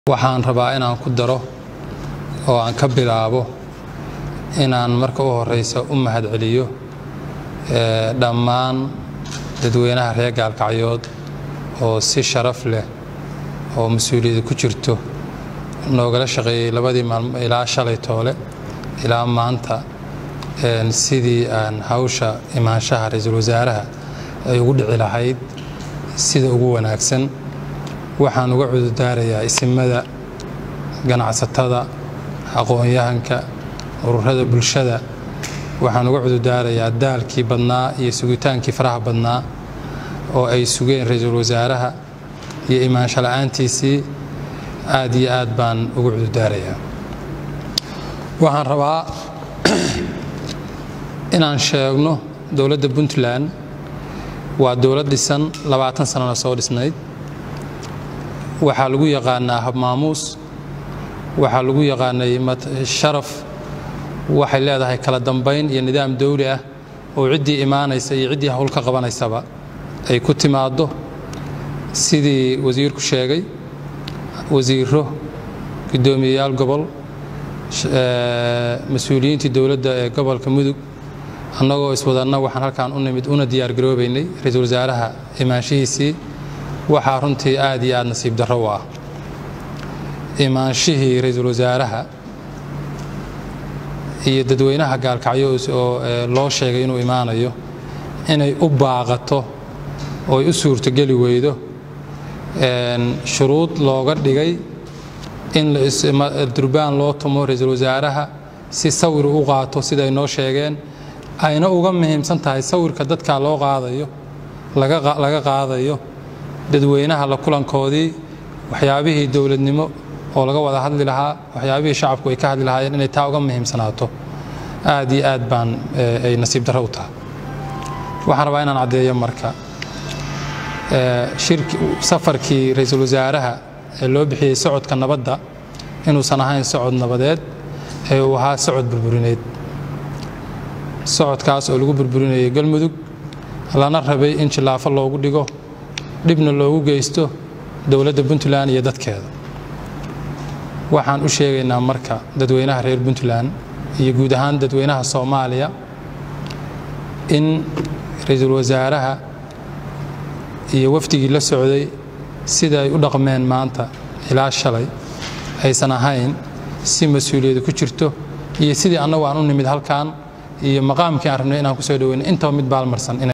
waxaan rabaa inaan ku daro oo aan ka bilaabo inaan marka u horeysa u mahadceliyo dhammaan dadweynaha reer gaalkacyood oo si sharaf leh oo mas-uuliyada ku jirto noogala shaqeeyey labadii maalmo ilaa shalay toole ilaa maanta sidii aan hawsha imaanshaha ra-iisul wasaaraha ay ugu dhici lahayd sida ugu wanaagsan waxaan uga cududaarayaa isimada ganacsatada aqoon-yahanka ururada bulshada waxaan uga cududaarayaa daalkii badnaa iyo sugitaankii faraha badnaa oo ay sugeen ra-iisul wasaaraha iyo imaansho la-aantiisii aad iyo aad baan uga cududaarayaa waxaan rabaa inaan sheegno dowladda puntland waa dowlad dhisan labaatan sanana soo dhisnayd waxaa lagu yaqaanaa habmaamuus waxaa lagu yaqaanay sharaf waxay leedahay kala dambayn iyo nidaam dawli ah oo ciddii imaanaysa iyo ciddii hawl ka qabanaysaba ay ku timaaddo sidii wasiirku sheegay wasiiro guddoomiyeyaal gobol mas-uuliyiintii dowladda ee gobolka mudug annagoo iswadanna waxaan halkaan u nimid una diyaargaroobaynay ra-iisul wasaaraha imaanshihiisii waxaa runtii aad iyo aad nasiib darro u ah imaanshihii ra-iisul wasaaraha iyo dadweynaha gaalkacyo oo loo sheegay inuu imaanayo inay u baaqato oo ay u suurtogeli weydo shuruud looga dhigay in durbaan loo tumo ra-iisul wasaaraha si sawir u qaato sida ay noo sheegeen ayna uga muhiimsan tahay sawirka dadka loo qaadayo laga qaadayo dadweynaha la kulankoodii waxyaabihii dowladnimo oo laga wada hadli lahaa waxyaabihii shacabku ay ka hadli lahaayeen inay taa uga muhiimsanaato aad iyo aad baan ay nasiib darro u tahay waxaan rabaa inaan caddeeyo marka safarkii ra-iisul wasaaraha ee loo bixiyey socodka nabadda inuusan ahayn socod nabadeed ee uu ahaa socod burburineed socodkaas oo lagu burburinayay galmudug lana rabay in jillaafo loogu dhigo dhibna loogu geysto dowladda puntland iyo dadkeeda waxaan u sheegaynaa marka dadweynaha reer puntland iyo guud ahaan dadweynaha soomaaliya in ra-iisul wasaaraha iyo wafdigii la socday sida ay u dhaqmeen maanta ilaa shalay aysan ahayn si mas-uuliyadu ku jirto iyo sidii annagu aan u nimid halkan iyo maqaamkii aan rabnay inaan ku soo dhoweyno intaba mid baalmarsan